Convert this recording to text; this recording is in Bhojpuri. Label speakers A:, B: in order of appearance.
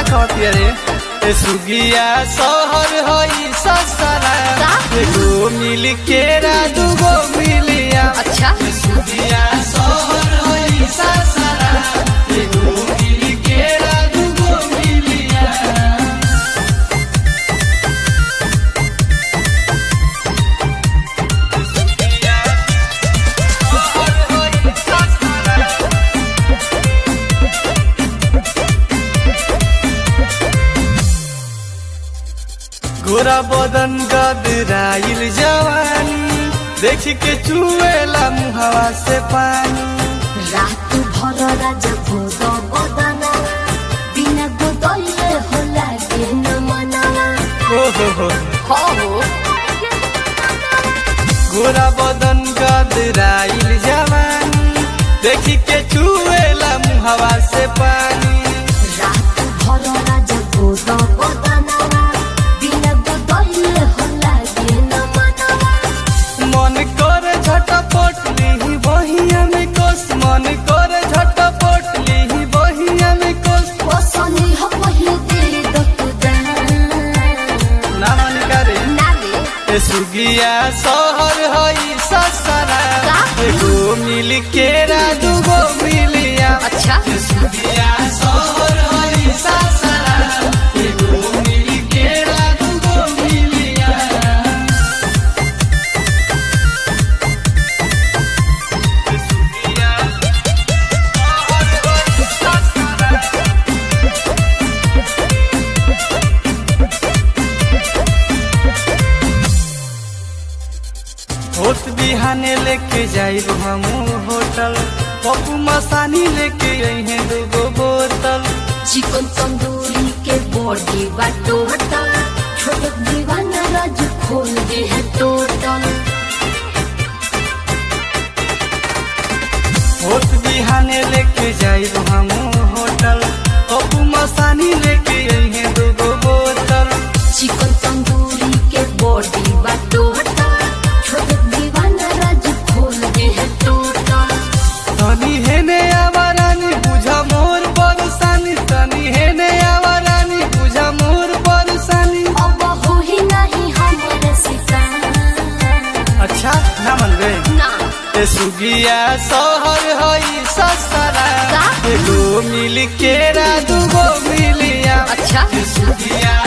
A: कहती रे ए सुगिया शहर हई ससरा
B: का?
A: एगो मिल केरा दूगो मिलिया
B: अच्छा
A: ए सुगिया शहर हई ससरा एगो मिल केरा दूगो मिलिया गोरा बदन गदराइल जवानी देख के चुएला मुहवा से पानी
B: रात भर राजा भोग बदना बिना गोदले होला के न मनावा
A: ओ हो हो
B: हो हो
A: गोरा बदन गदराइल जवानी देख के चुएला मुहवा से पानी
B: रात भर राजा भोग बदना बिना गोदले होला के न मनावा
A: मन कर झटपट ली बहिया में कोस मन कर झटपट ली बहिया में कोस
B: पसनी हो पहिले तेरे दकुदा
A: ना मन करे
B: नाले
A: ए सुगिया शहर हई ससरा
B: का?
A: एगो मिल केरा दूगो मिलिया
B: अच्छा
A: ए सुगिया शहर हई ससरा एगो मिल केरा दूगो मिलिया ए सुगिया शहर हई ससरा होत बिहाने लेके जाइब हम होटल पप्पू मसानी लेके अइहे दूगो बोतल
B: चिकन तंदूरी के बॉडी बा टोटल छोट दीवाना राज खोल दे है टोटल
A: होत बिहाने लेके जाइब हम होटल पप्पू मसानी लेके अइहे दूगो बोतल
B: चिकन तंदूरी के बॉडी बा टोटल छोट दीवाना राज खोल दे है टोटल
A: तनी हेने आवारानी बुझा मोर बरसानी तनी हेने आवारानी बुझा मोर बरसानी
B: अब हो ही नहीं हमारे सिता
A: अच्छा ना मन गए
B: ना
A: ए सुगिया शहर हई ससरा
B: का?
A: एगो मिल केरा दूगो मिलिया
B: अच्छा
A: ए सुगिया